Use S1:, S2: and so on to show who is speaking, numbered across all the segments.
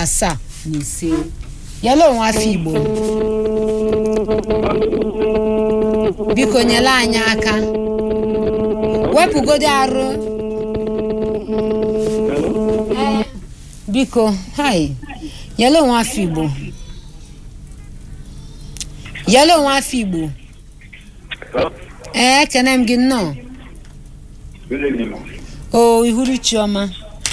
S1: asaa na ise yala onwe afọ igbo biko nyere anyị aka wepụgodo arụ Ee, biko hai yala onwe afọ igbo yala onwe afọ igbo ee ekene m gị nnọọ o ihuru chioma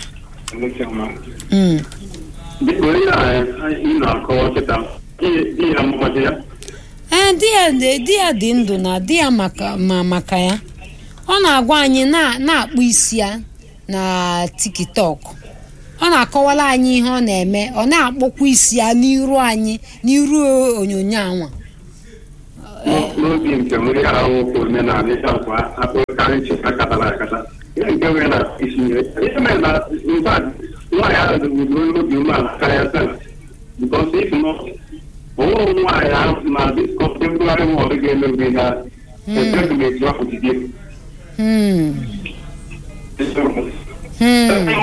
S1: Mm.
S2: Biko ihe a ị na-akọwa kịta di ya mmadụ ya
S1: ee di ya dị di ya dị ndụ na di ya maka ma maka ya ọ na-agwa anyị na na-akpụ isi ya na tiktok ọ na-akọwara anyị ihe ọ na-eme ọ na-akpọkwa isi ya n'iru anyị n'iru onyonyo anwa
S2: n'obi nke nwere ahụ okwu omenala ịta akwa akpụkarị ncheta katara akata ihe nke nwere na isi ihe ihe mere na mba nwaanyị ahụ dịgburu obi umeala karịa sena because if not onwe nwaanyị ahụ na this contemporary world ga-emebi ha eteghị etu ahụ jide
S1: Hmm. Hmm.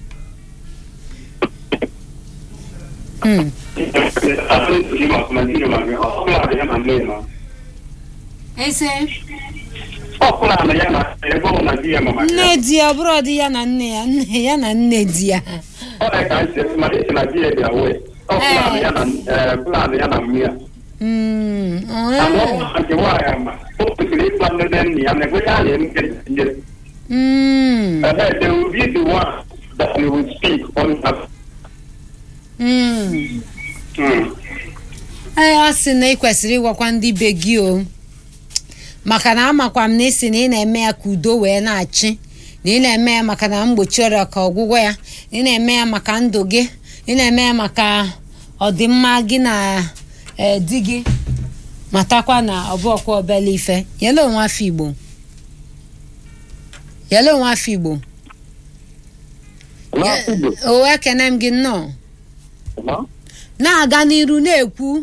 S1: Hmm. ese nne di ya ọ bụrụ di ya na nne ya nne ya na nne di ya Hmm. Oh. Hmm. Hmm. ee a sị na ị kwesịrị ịgwakwa ndị be gị o maka na amakwa m na isi na ị na-eme ya ka udo wee na-achị na ị na-eme ya maka na mgbochi ọrịa ka ọgwụgwọ ya na ị na-eme ya maka ndụ gị ị na-eme ya maka ọdịmma gị na ee, di gị matakwa na ọbụọkwa obele ife yele onwe afọ igbo yele onwe afọ igbo o ekene m gị nnọọ na-aga n'iru na-ekwu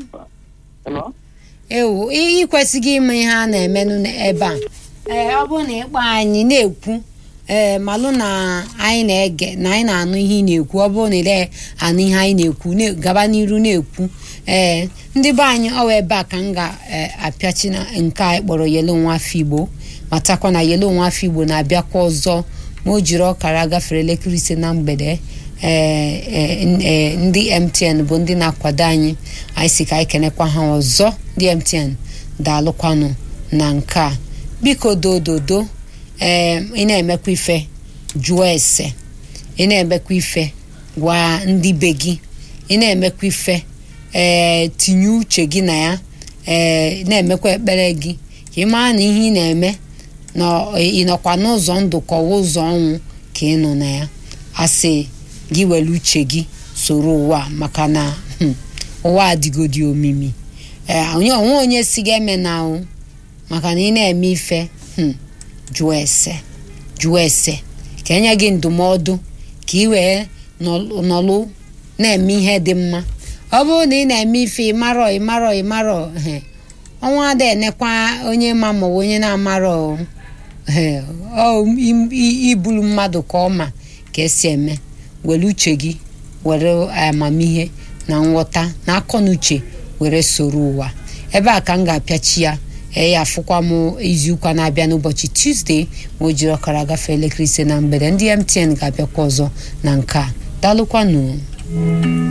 S1: ewu ị kwesịghị ịma ihe a na-emenụ ebe a ee ọ bụrụ na ịkpọ anyị na-ekwu ee malụ na anyị na-ege na anyị na-anụ ihe ị na-ekwu ọ bụrụ na ile anụ ihe anyị na-ekwu na- gaba n'iru na-ekwu ee ndị be anyị ọwa ebe a ka m ga-apịachi na nke anyị kpọrọ yelo nwa afọ igbo matakwa na yelo nwa afọ igbo na-abịakwa ọzọ ma o jiri ọkara gafere elekere ise na mgbede ee ee, ee, ndị mtn bụ ndị na-akwado anyị anyị si ka anyị kenekwa ha ọzọ ndị mtn daalụkwanụ na nke a biko dododo ee ị na-emekwa ife jụọ ese ị na-emekwa ife gwa ndị be gị ị na-emekwa ife ee tinye uche gị na ya ee na-emekwa ekpere gị ka ị mara na ihe ị na-eme na ị nọkwa n'ụzọ ndụ ka ọwa ụzọ ọnwụ ka ị nọ na ya asị gị were uche gị soro ụwa maka na hmm, ụwa adịgodi omimi ee onye onwe onye si gị eme na ahụ maka na ị na-eme ife hmm, jụọ ese jụọ ese ka enye gị ndụmọdụ ka ị wee nọlụ nọlụ na-eme ihe dị mma ọ bụrụ na ị na-eme ife ịmarọ ịmarọ ịmarọ ehe, ọnwa ada enekwa onye ma ma ọ bụ onye na-amarọ ehe, ọ im- i- ibulu mmadụ ka ọ ma ka esi eme were uche gị were amamihe na nghọta na akọ na uche were soro ụwa ebe a ka m ga-apịachi ya ee ya afụkwa m izuụka na-abịa n'ụbọchị tuzdee ma o jiri ọkara gafee elekere ise na mgbede ndị mtn ga-abịakwa ọzọ na nke a daalụkwanụ